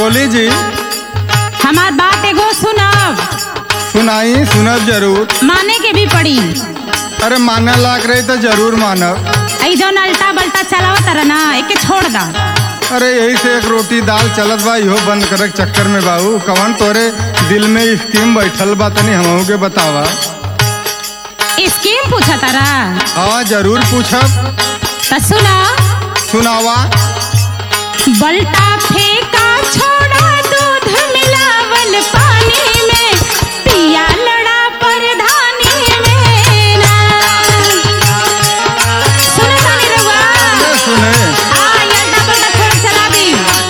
बोली जी हमार बात एगो सुनब सुनाई सुनब जरूर माने के भी पड़ी अरे माने लाग रही तो जरूर मानब ऐ जौन अल्टा बल्टा चलावत रहा ना एके छोड़ दा अरे यही से एक रोटी दाल चलत बा इहो बंद करे के चक्कर में बाबू कवन तोरे दिल में स्कीम बैठल बा तनी हमहू के बतावा स्कीम पूछा तारा हाँ जरूर पूछब त सुना सुनावा बल्टा फेंका छोड़ा दूध मिलावल पानी में पिया लड़ा परधानी में ना सुने तानी रउआ अरे सुने आ ये अल्टा बल्टा छोड़ चला दी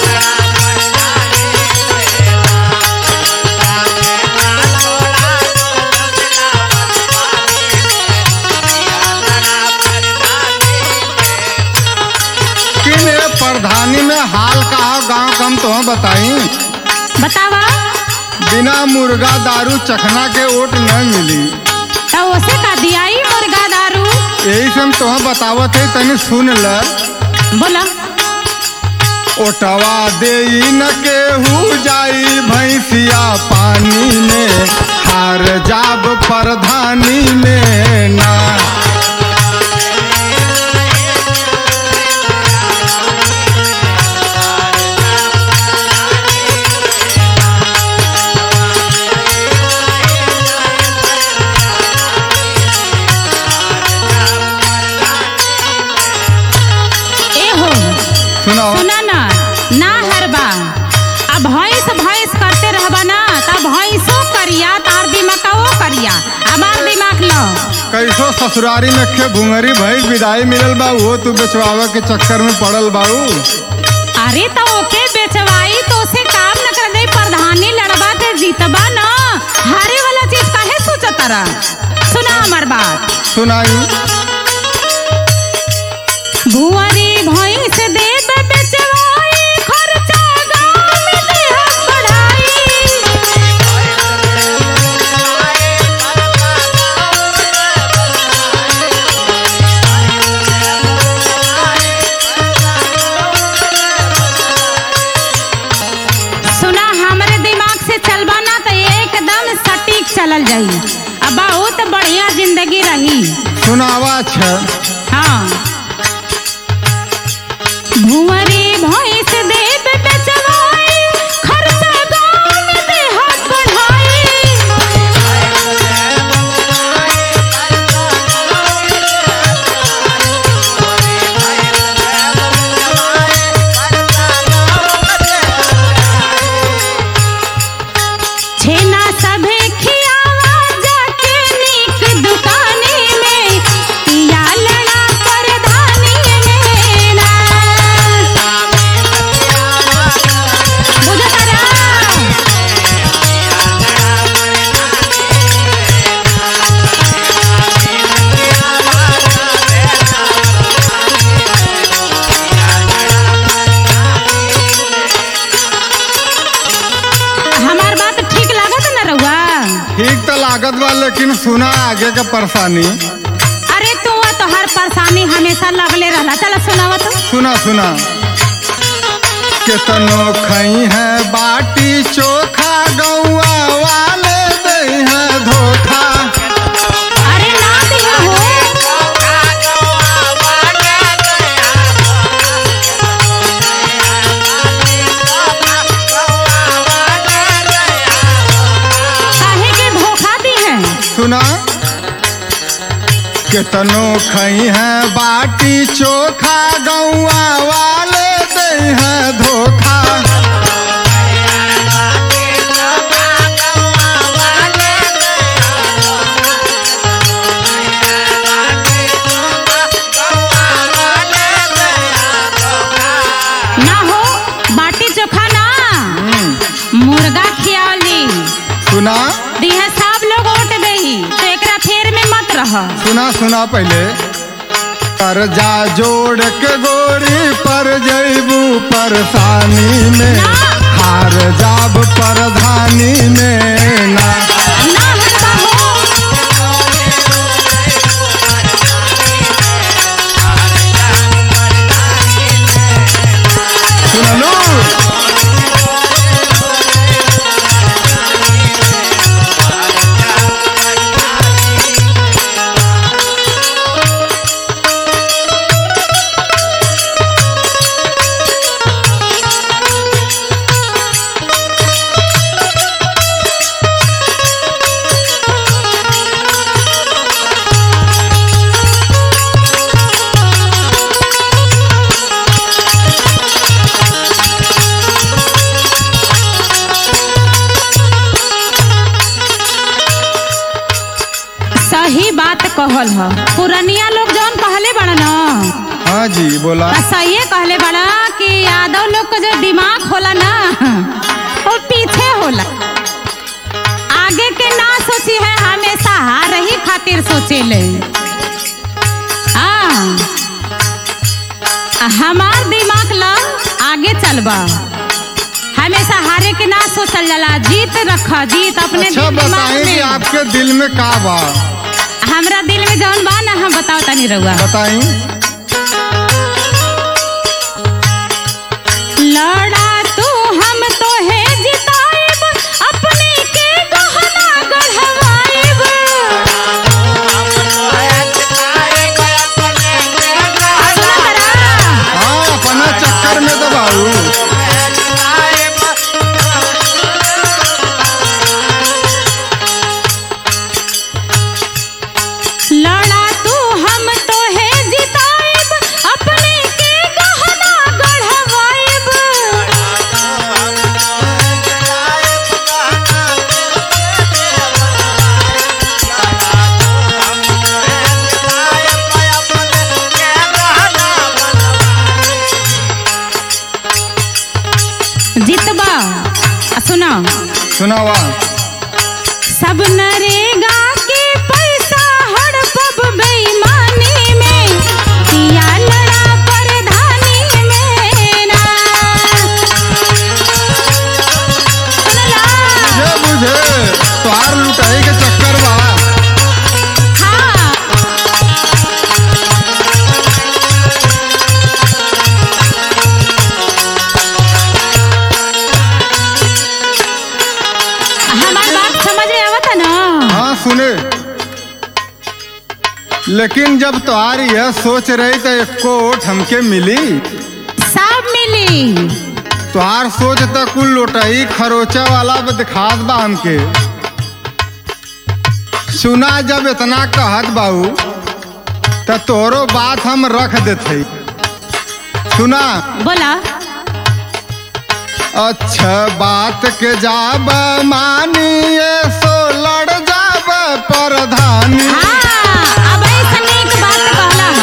कि मेरे प्रधानी में हाल का गांव कम तो बताई बतावा बिना मुर्गा दारू चखना के ओट न मिली तो उसे का दियाई मुर्गा दारू यही से हम तुम्हें बतावत है तनी सुन ल बोला ओटवा दे न केहू जाई भैंसिया पानी में हार जाब प्रधानी में ना ए हो सुनाओ सुना ना ना हरबा अब भैंस भैंस करते रहबा ना तब भैंसो करिया तार दिमाग करिया हमार दिमाग लो कैसो ससुरारी में खे भुंगरी भैंस विदाई मिलल बा वो तू बेचवावे के चक्कर में पड़ल बाऊ अरे तो ओके बेचवाई तो उसे काम न कर दे प्रधानी लड़बा ते जीतबा ना हारे वाला चीज काहे सोचत रहा सुना हमार बात सुनाई भुआरी भैंस देब बेचवाई खर्चा गाँव में देहब बढ़ाई सुना हमरे दिमाग से चलबा ना तो एकदम सटीक चलल जाई अब बहुत बढ़िया जिंदगी रही सुनावा छ हाँ भुवरी भैंस देब बेचवाई खर्चा गाँव में देहत बढ़ाई छेना सभे खियावा जाके नीक दुकानी में पिया लड़ा परधानी में ना बुझत रहा हमार बात ठीक लागत न रउआ ठीक तो लागत बा लेकिन सुना आगे के परेशानी अरे तू तो हर परेशानी हमेशा लगले रहला चल सुनावा तो सुना सुना केतनो खई है बाटी चोखा गौआ वाले दे है धोखा अरे ना दिया हो काहे के धोखा दी है सुना केतनो खई है बाटी चोखा गौआ वाले दे है धोखा ना हो बाटी चोखा ना मुर्गा खियावली सुना दिहे सब लोग ओट दही तो एकरा फेर में मत रह सुना सुना पहले कर्जा जोड़ के गोरी पर जैबू परेशानी में ना। हार जाब प्रधानी में ना ना हरबा हो सुनलू रहल ह पुरनिया लोग जौन कहले बड़ा न हाँ जी बोला आ सहिए कहले बड़ा कि यादव लोग का जो दिमाग होला ना वो पीछे होला आगे के ना सोची है हमेशा हार ही खातिर सोचे ले हमार दिमाग ला आगे चलबा हमेशा हारे के ना सोचल जाला जीत रख जीत अपने अच्छा दिल दिमाग बताएं कि में आपके दिल में का बा हमरा दिल में जौन बा ना हम बताओ तनी रहुआ बताई लड़ा तू हम तो है जिताइब अपने के गहना गढ़वाइब सुना तरा हाँ अपना चक्कर में तो बाबू लड़ा तू हम तो है जिताइब अपने के गहना गढ़वाइब जितबा आ सुना सुनावा सब नरेगा के पैसा हड़पब बेईमानी में किया लड़ा परधानी में ना सुनला ये बुझे तोहार लुटाई के चक्कर बा हाँ हमार बात समझ में आवता ना हाँ सुने लेकिन जब तोहार यह सोच रही तो एको वोट हमके मिली सब मिली तोहार सोच तो कुल लोटाई खरोचा वाला पे दिखात बा हमके सुना जब इतना कहत बाऊ तो तोरो बात हम रख देते सुना बोला अच्छा बात के जाब मानिए सो लड़ जाब प्रधानी हाँ अब ऐसा नीक बात कहला है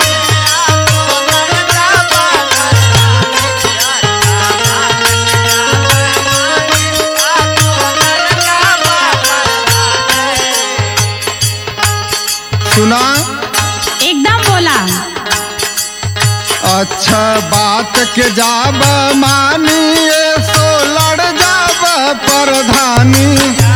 सुना एकदम बोला अच्छा बात के जाब मानिए सो लड़ जाब प्रधानी